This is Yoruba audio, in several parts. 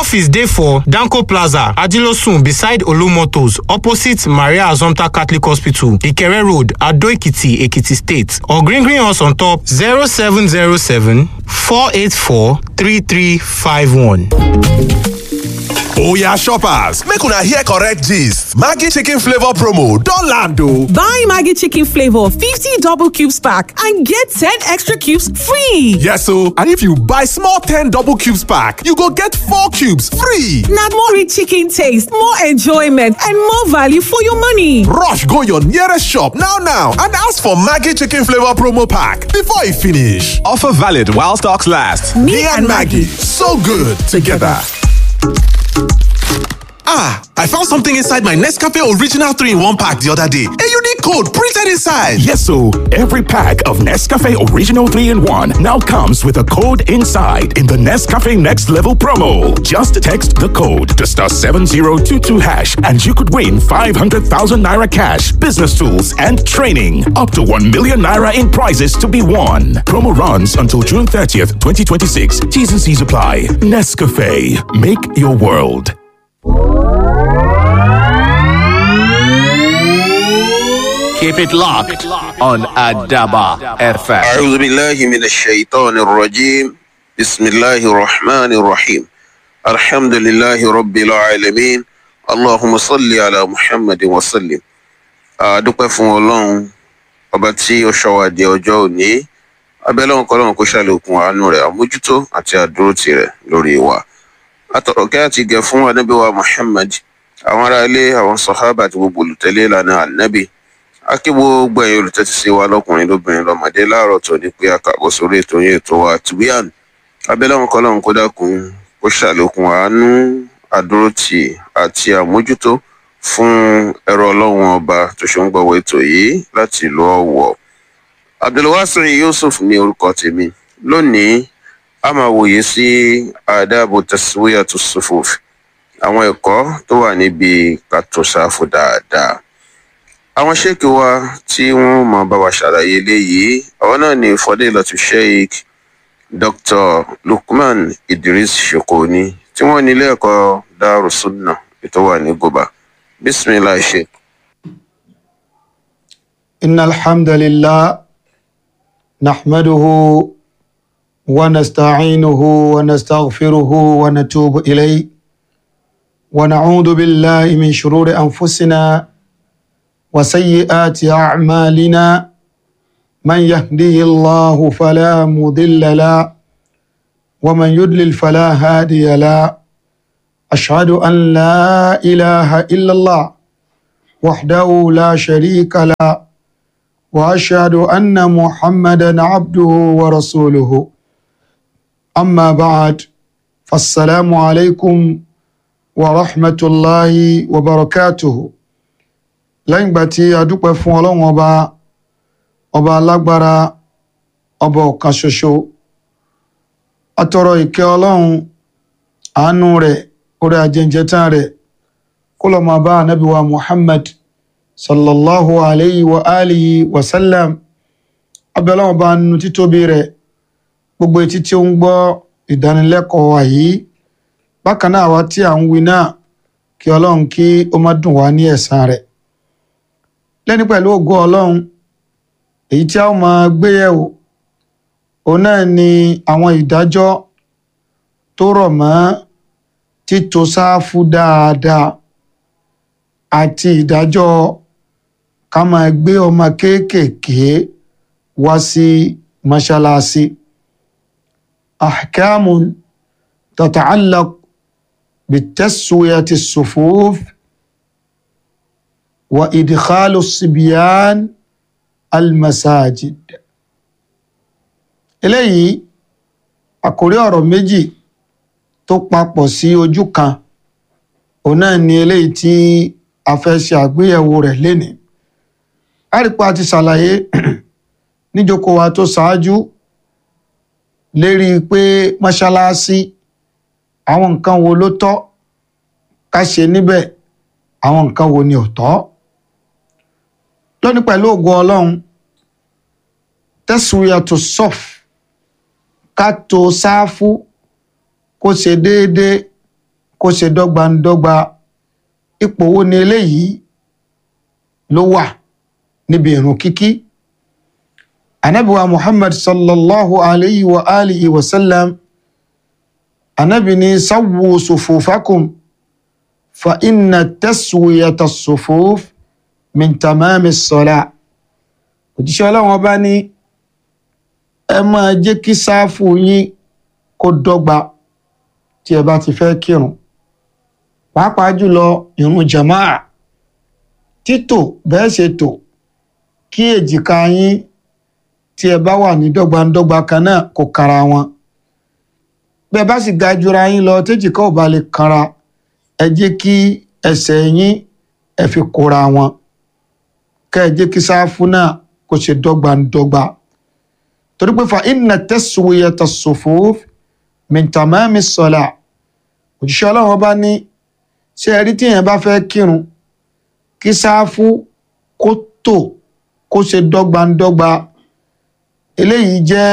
office dey for danko plaza ajilosun beside olumotors opposite maria azomta catholic hospital ikere road adoekiti ekiti state or green green us on top 0707 484 3351. oya shoppers make una hear correct gist maggi chicken flavour promo don land o. Buy Maggie Chicken Flavor 50 double cubes pack and get 10 extra cubes free. yes o and if you buy small ten double cubes pack you go get four cubes free. Now more rich chicken taste, more enjoyment, and more value for your money. rush go your nearest shop now now and ask for maggi chicken flavour promo pack before e finish. offer valid while stocks last. me, and maggi so good together. Ah, I found something inside my Nescafe Original 3 in 1 pack the other day. A unique code printed inside. Yes, so every pack of Nescafe Original 3 in 1 now comes with a code inside in the Nescafe Next Level promo. Just text the code to star 7022 hash and you could win 500,000 naira cash, business tools, and training. Up to 1 million naira in prizes to be won. Promo runs until June 30th, 2026. T's and C's apply. Nescafe. Make your world. Keep it locked on Adaba FM. أعوذ بالله من الشيطان الرجيم بسم الله الرحمن الرحيم الحمد لله رب العالمين اللهم صل على محمد وسلم adúpẹ́ fún ọlọ́run ọba tí ó ṣọ́ wa di ọjọ́ òní abẹ́lẹ́wọ̀n kọ́lọ́run kó ṣàlékún àánú rẹ̀ àmójútó àti àdúrótì rẹ̀ lórí wa atọ̀rọ̀kẹ́ àti gẹ̀ fún anábíwá muhammad àwọn aráalé àwọn sọ̀hábà àti gbogbo olùtẹ̀lé ìlànà ànábì akí gbogbo ẹ̀yin olùtẹ́tí sí wa lọ́kùnrin lóbìnrin lọ́mọdé láàárọ̀ tó ní pé àkàbọ̀ sórí ètò yín ètò wa tùbíàn abẹ́lẹ́wọ̀n kọ́lọ́run kó dákun kó ṣàlékún àánú àdúrótì àti àmójútó fún ẹ̀rọ ọlọ́run ọba tó ṣe ń gbọ́wọ́ ètò yìí láti ìlú ọ̀wọ̀ abdulwasir yusuf ní orúkọ tèmi lónìí a máa wòye sí àdáàbò tẹsíwíyà tó sùfòf àwọn ẹ̀kọ́ tó wà níbi kàtó sáfù dáadáa àwọn ṣéèkì wa tí wọn máa bá wa ṣàlàyé eléyìí àwọn náà ní fọdílàtú sheik dr lukman idris shokoni tí wọn ní ilé ẹ̀kọ́ darussunna ètò wà ní goba bisimilahi sheik. إن الحمد لله نحمده ونستعينه ونستغفره ونتوب إليه ونعوذ بالله من شرور أنفسنا وسيئات أعمالنا من يهديه الله فلا مضل له ومن يضلل فلا هادي له أشهد أن لا إله إلا الله وحده لا شريك له واشهد ان محمدا عبده ورسوله اما بعد فالسلام عليكم ورحمه الله وبركاته lẹ́yìn ìgbà tí a dúpẹ́ fún ọlọ́run ọba ọba alágbára ọba ọ̀kan ṣoṣo atọrọ ìkẹ́ ọlọ́run àánú rẹ̀ orí ajẹ́njẹ́tàn rẹ̀ kó lọ́ọ́ máa bá ànábì wa muhammad sallallahu alayhi wa alihi wa sallam abẹ́lẹ́wọ̀n bá nínú títóbi rẹ̀ gbogbo etí tí ó ń gbọ́ ìdánilẹ́kọ̀ọ́ wa yìí bákan náà àwa tí à ń wí náà kí ọlọ́run kí ó má dùn wá ní ẹ̀san rẹ̀ lẹ́ni pẹ̀lú ògo ọlọ́run èyí tí a ó máa gbé yẹ̀wò òun náà ni àwọn ìdájọ́ tó rọ̀ mọ́ títò sáfù dáadáa àti ìdájọ́ ká máa gbé ọmọ kéékèèké wá sí mọ́ṣáláṣí ahkamun tata'allaq bitaswiyati as-sufuf wa idkhalu as-sibyan al-masajid eléyìí àkórí ọ̀rọ̀ méjì tó papọ̀ sí ojú kan òun náà ni eléyìí tí a fẹ́ ṣe àgbéyẹ̀wò rẹ̀ lénìí àrípa ti ṣàlàyé níjókòó wa tó ṣáájú lérí pé mọ́ṣáláṣí àwọn nǹkan wo ló tọ́ ká ṣe níbẹ̀ àwọn nǹkan wo ni ò tọ́ lónìí pẹ̀lú ògo ọlọ́run tẹ́sùyàtò sọ́f ká to sáfù kó ṣe déédéé kó ṣe dọ́gbandọ́gba ipò wo ni eléyìí ló wà níbi ìrun kíkí anabiwa muhammad sallallahu alayhi wa alihi wa sallam anabi ni sawwu sufufakum fa inna taswiyata sufuf min tamami sọlá òjíṣẹ́ ọlọ́run ọba ní ẹ máa jẹ́ kí sáfù yín kó dọ́gba tí ẹ bá ti fẹ́ kírun pàápàá jùlọ ìrun jamaa títò bẹ́ẹ̀ ṣe tò kí èjìká yín tí ẹ bá wà ní dọ́gbandọ́gba kan náà kó kara wọn bẹ́ẹ̀ bá sì ga jura yín lọ téjìká ò bá lè kanra ẹ jẹ́ kí ẹsẹ̀ yín ẹ fi kóra wọn kẹ́ ẹ jẹ́ kí sáfù náà kó ṣe dọ́gbandọ́gba torí pé fa inna taswiyata sufuf min tamami sọlá òjíṣẹ́ ọlọ́run ọba ní ṣé ẹ rí tí èèyàn bá fẹ́ kírun kí sáfù kó tò kó ṣe dọ́gbandọ́gba eléyìí jẹ́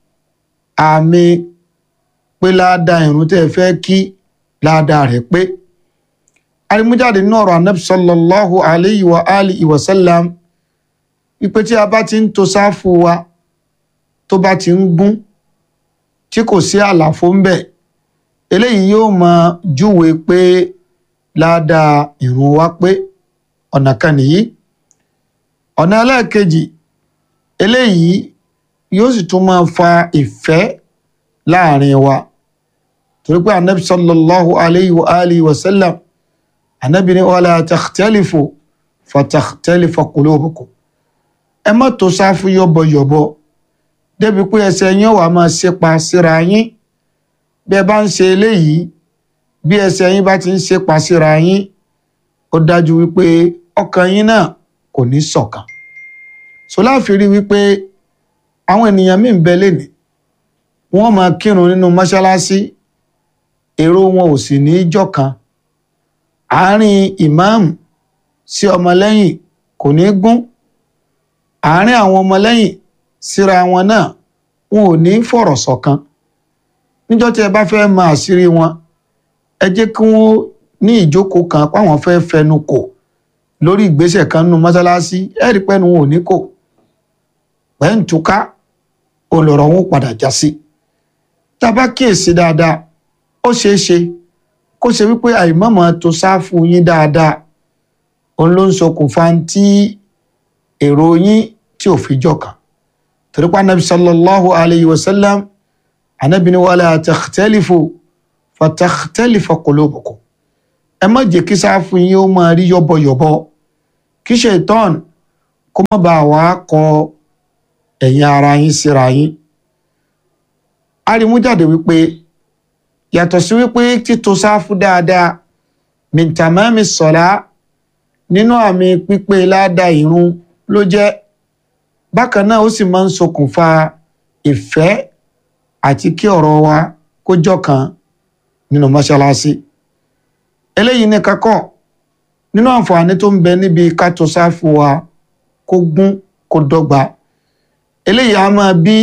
àmì pé ládàá ìrun tẹ́ ẹ fẹ́ kí ládàá rẹ̀ pé arimújáde nínú ọ̀rọ̀ anabi sallallahu alayhi wa alihi wa sallam wípé tí a bá ti ń to sáfù wa tó bá ti ń gún tí kò sí àlàfo ń bẹ̀ eléyìí yóò máa júwe pé ládàá ìrun wa pé ọ̀nà kan nìyí ọ̀nà ẹlẹ́ẹ̀kejì eléyìí yóò sì tún máa fa ìfẹ́ láàrin wa torí pé anabi sallallahu alayhi wa alihi wa sallam anabi ni wala takhtalifu fatakhtalifa qulubukum ẹ má tó sáfù yọ̀bọ̀yọ̀bọ̀ débi pé ẹsẹ̀ yín wà máa ṣépa síra yín bí ẹ bá ń ṣe eléyìí bí ẹsẹ̀ yín bá ti ń ṣépa síra yín ó dájú wípé ọkàn yín náà kò ní ṣọ̀kan so láàfin rí wípé àwọn ènìyàn míì ń bẹ lénìí wọ́n máa kírun nínú mọ́ṣáláṣí èrò wọn ò sì ní í jọ̀kan àárín ìmáàmù sí ọmọlẹ́yìn kò ní gún àárín àwọn ọmọlẹ́yìn síra wọn náà wọn ò ní fọ̀rọ̀ ṣọ̀kan níjọ́ tí ẹ bá fẹ́ mọ àṣírí wọn ẹ jẹ́ kí wọ́n ní ìjókòó kan páwọn fẹ́ fẹnu kò lórí ìgbésẹ̀ kan nínú mọ́ṣáláṣí ẹ rí pẹ́nu wọn ò ní kò pẹ́ǹtùká olọ̀rọ̀ wọn padà já sí tá a bá kíyèsí dáadáa ó ṣeé ṣe kó ṣe wípé àìmọ̀mọ̀ tó sáfù yín dáadáa òun ló ń ṣokùnfà tí èrò yín tí ò fi jọkàn torí pé anabi sallallahu alayhi wa sallam anabi ni wala takhtalifu fatakhtalifa qulubukum ẹ má jẹ́ kí sáfù yín ó máa rí yọ́bọ̀yọ̀bọ̀ kí ṣètọ́n kó má bàa wá kọ ẹ̀yin ara yín síra yín arimújáde wípé yàtọ̀ sí wípé títò sáfù dáadáa min tamami sọ̀lá nínú àmì pípé ládàá ìrun ló jẹ́ bákan náà ó sì máa ń ṣokùnfà ìfẹ́ àti kí ọ̀rọ̀ wa kó jọ̀kan nínú mọ́ṣáláṣí eléyìí ní kakọ́ nínú àǹfààní tó ń bẹ níbi ká tò sáfù wa kó gún kó dọ́gba eléyìí á máa bí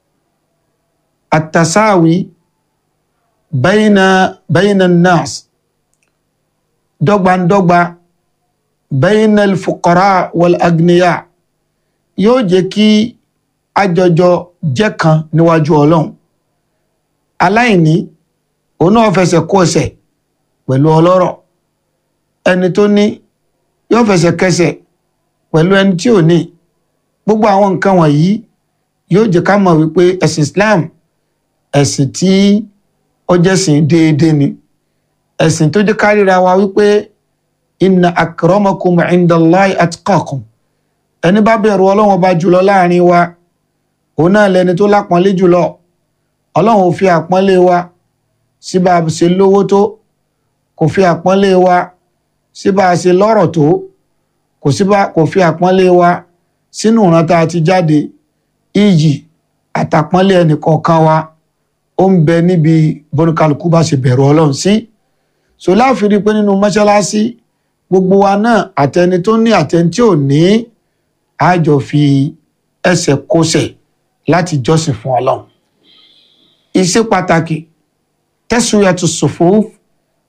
àtàsáàwí bayna bayna nas dọ́gbandọ́gba bayna al-fuqara wal-agniya yóò jẹ́ kí àjọjọ jẹ́ kan níwájú ọlọ́run aláìní òun náà fẹsẹ̀ kó ẹsẹ̀ pẹ̀lú ọlọ́rọ̀ ẹni tó ní yóò fẹsẹ̀ kẹsẹ̀ pẹ̀lú ẹni tí ò ní gbogbo àwọn nǹkan wọ̀nyí yóò jẹ́ ká mọ̀ wípé ẹ̀sìn Islam ẹ̀sìn tí ó jẹ́sìn déédéé ni ẹ̀sìn tó jẹ́ ká ríra wa wípé inna akramakum indallahi atqakum ẹni bá bẹ̀rù ọlọ́run ọba jùlọ láàrin wa òun náà lẹni tó lápọ́nlé jùlọ ọlọ́run ò fi àpọ́nlé wa sí bá a ṣe lówó tó kò fi àpọ́nlé wa sí bá a ṣe lọ́rọ̀ tó kò sí bá kò fi àpọ́nlé wa sínú ìran tá a ti jáde iyì àtàpọ́nlé ẹnìkọ̀ọ̀kan wa ó ń bẹ níbi bọ́nukálukú bá ṣe bẹ̀rù ọlọ́run sí so láàfin rí i pé nínú mọ́ṣáláṣí gbogbo wa náà àtẹni tó ní àtẹni tí ò ní àjọ fi ẹsẹ̀ kósẹ̀ láti jọ́sìn fún ọlọ́run iṣẹ́ pàtàkì tẹ́sùyàtò sòfò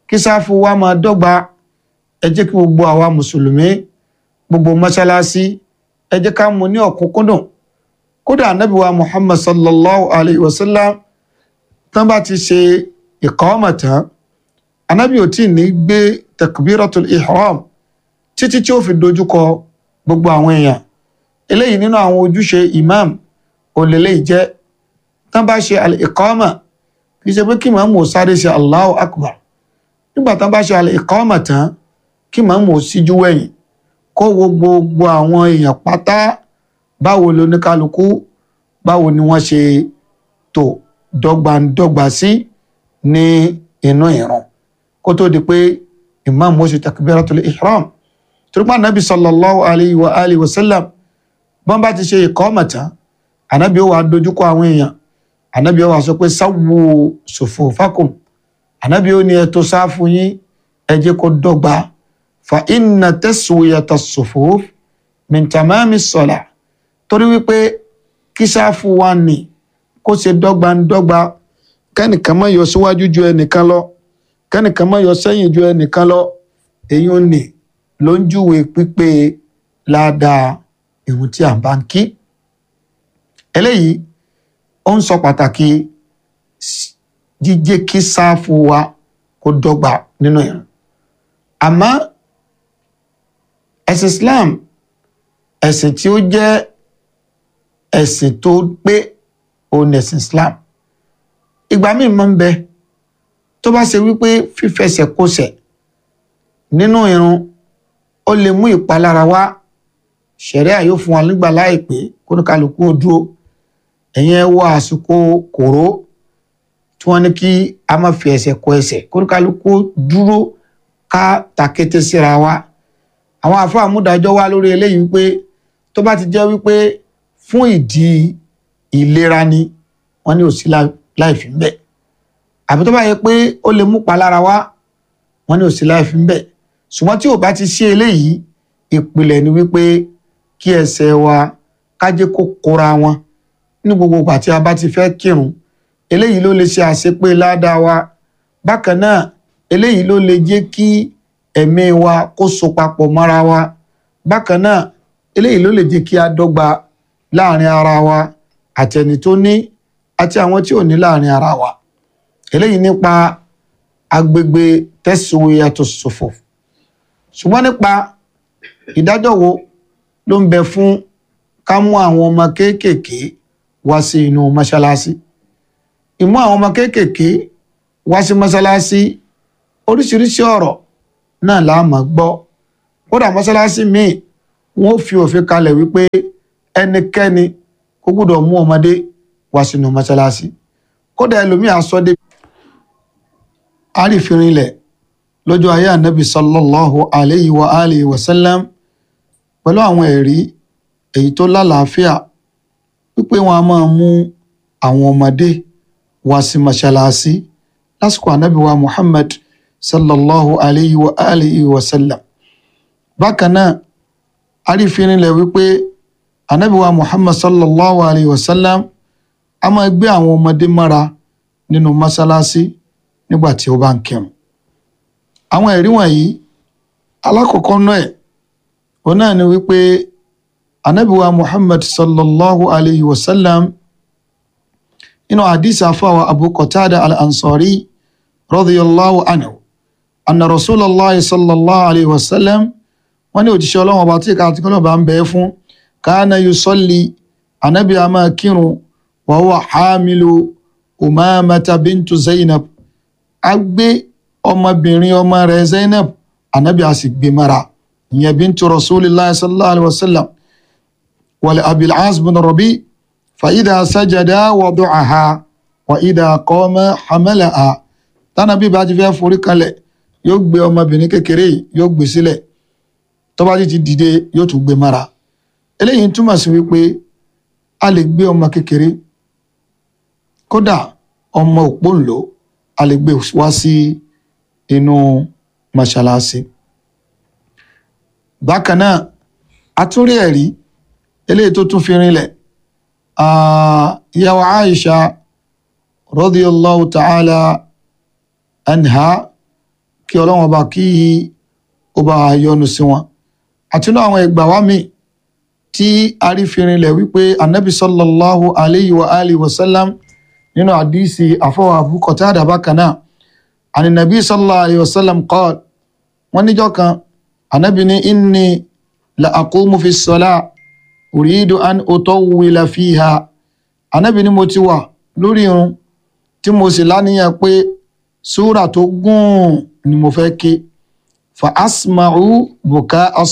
kí sáfù wa máa dọ́gba ẹ jẹ́ kí gbogbo àwa mùsùlùmí gbogbo mọ́ṣáláṣí ẹ jẹ́ ká mú ní ọ̀kúnkúndùn kódà ànábì wa muhammad sallallahu alayhi wa sallam tán bá ti ṣe ìkọ́mọ̀ tán ànábì ò tí ì ní gbé takbiratul ihram títí tí ó fi dojúkọ gbogbo àwọn èèyàn eléyìí nínú àwọn ojúṣe imam òlélẹ́yìí jẹ́ tán bá ṣe al-iqama kì í ṣe pé kí màmú ò sáré ṣe allahu akbar nígbà tán bá ṣe al-iqama tán kí màmú ò síjú wẹ̀yìn kó wo gbogbo àwọn èèyàn pátá báwo lóníkálukú báwo ni wọ́n ṣe tò dọ́gbandọ́gba sí ní inú ìran kó tó di pé imam ó ṣe takbiratul ihram turupa anabi sallallahu alayhi wa alihi wa sallam bọ́n bá ti ṣe ìkọ́mọ̀ tán anabi ó wà dojúkọ àwọn èèyàn anabi ó wà sọ pé sáwù sufufakum anabi ó ní ẹ tò sáfù yín ẹ jẹ́ kó dọ́gba fa inna taswiyata sufuf min tamami salah torí wípé kí sáfù wa nì kó ṣe dọ́gbandọ́gba kẹ́nìkan má yọ síwájú ju ẹnìkan lọ kẹ́nìkan má yọ sẹ́yìn ju ẹnìkan lọ èyí ò ní ló ń júwe pípé ládàá ìrun tí à ń bá ń kí eléyìí ó ń sọ pàtàkì jíjẹ́ kí sáfù wa kó dọ́gba nínú ìrun àmọ́ ẹ̀sìn Islam ẹ̀sìn tí ó jẹ́ ẹ̀sìn tó pé òun ẹ̀sìn Islam ìgbà míì máa ń bẹ tó bá ṣe wípé fífẹsẹ̀ kọsẹ̀ nínú irun ó lè mú ìpalára wá ṣẹ̀ríà yóò fún wa nígbà láìpé kóníkàlùkù ó dúró ẹ̀yìn ẹ wọ àsìkò kòró tí wọ́n ní kí a má fi ẹsẹ̀ kọ ẹsẹ̀ kóníkàlùkù dúró ká takété síra wa àwọn àfọ àmúdájọ́ wá lórí eléyìí wípé tó bá ti jẹ́ wípé fún ìdí ìlera ni wọ́n ní òsí láì fi ń bẹ̀ àbí tó bá yẹ pé ó lè mú palára wá wọ́n ní òsí láì fi ń bẹ̀ ṣùgbọ́n tí ò bá ti ṣe eléyìí ìpìlẹ̀ ni wípé kí ẹsẹ̀ wa kájé kó kóra wọn ní gbogbo ìgbà tí a bá ti fẹ́ kírun eléyìí ló lè ṣe àṣepé ládàá wa bákan náà eléyìí ló lè jẹ́ kí ẹ̀mí wa kó so papọ̀ mọ́ra wa bákan náà eléyìí ló lè jẹ́ kí a dọ́gba láàrin ara wa àtẹni tó ní àti àwọn tí ò ní láàrin ara wa eléyìí nípa agbègbè taswiyatu sufuf ṣùgbọ́n nípa ìdájọ́ wo ló ń bẹ fún ká mú àwọn ọmọ kéékèèké wá sí inú mọ́ṣáláṣí ìmú àwọn ọmọ kéékèèké wá sí mọ́ṣáláṣí oríṣiríṣi ọ̀rọ̀ náà la máa gbọ́ kódà mọ́ṣáláṣí míì wọ́n fi òfin kalẹ̀ wípé ẹnikẹ́ni kò gbọ́dọ̀ mú ọmọdé wá sínú mọ́ṣáláṣí kódà ẹlòmíì àsọdé àrífìrinlẹ̀ lọ́jọ́ ayé ànábì sallallahu alayhi wa alihi wa sallam pẹ̀lú àwọn ẹ̀rí èyí tó lálàáfíà wípé wọn a máa mú àwọn ọmọdé wá sí mọ́ṣáláṣí lásìkò ànábì wa muhammad sallallahu alayhi wa alihi wa sallam bákan náà àrífìrinlẹ̀ wípé ànábì wa muhammad sallallahu alayhi wa sallam a máa gbé àwọn ọmọdé mọ́ra nínú mọ́ṣáláṣí nígbà tí ó bá ń kírun àwọn ẹ̀rí wọ̀nyí alákọ̀ọ́kọ́ náà ẹ̀ òun náà ni wípé anabiwa muhammad sallallahu alayhi wa sallam inú hadith afáwa abu qatada al-ansari radiyallahu anhu anna rasulallah sallallahu alayhi wa sallam wọ́n ní òjíṣẹ́ ọlọ́run ọba tí ìkàtí kọ́lọ́ bá ń bẹ fún kana yusalli anabi a máa kírun wa huwa hamilu umamata bintu zainab a gbé ọmọbìnrin ọmọ rẹ̀ zainab anabi a sì gbé mara ìyẹn bintu rasulillah sallallahu alayhi wa sallam wàlẹ̀ abil'as bin rabi fàyídà sajada wadu'aha wa ìdá qama hamalaha tánàbí bá ti fẹ́ forí kalẹ̀ yóò gbé ọmọbìnrin kékeré yìí yóò gbé sílẹ̀ tó bá ti dìde yóò tún gbé mara eléyìí túmọ̀ sí wípé a lè gbé ọmọ kékeré kódà ọmọ òpónlò a lè gbé wá sí inú mọ́ṣáláṣí bákan náà a tún rí ẹ̀rí eléyìí tó tún fi rinlẹ̀ ìyàwó Aisha radiyallahu ta'ala anha kí ọlọ́run ọba kí ó bá yọ́nú sí wọn àti náà àwọn ẹgbàá wa míì tí arífirinlẹ̀ wípé anabi sallallahu alayhi wa alihi wa sallam nínú àdísì àfọwọ́ Abu Qatada bákan náà àni nàbí sallallahu alayhi wa sallam qala wọ́n níjọ́ kan anabi ní inni la aqumu fi sọlá uridu an utawwila fiha anabi ní mo ti wà lórí irun tí mo sì láníyàn pé súrà tó gùn ni mo fẹ́ ké fa asma'u buka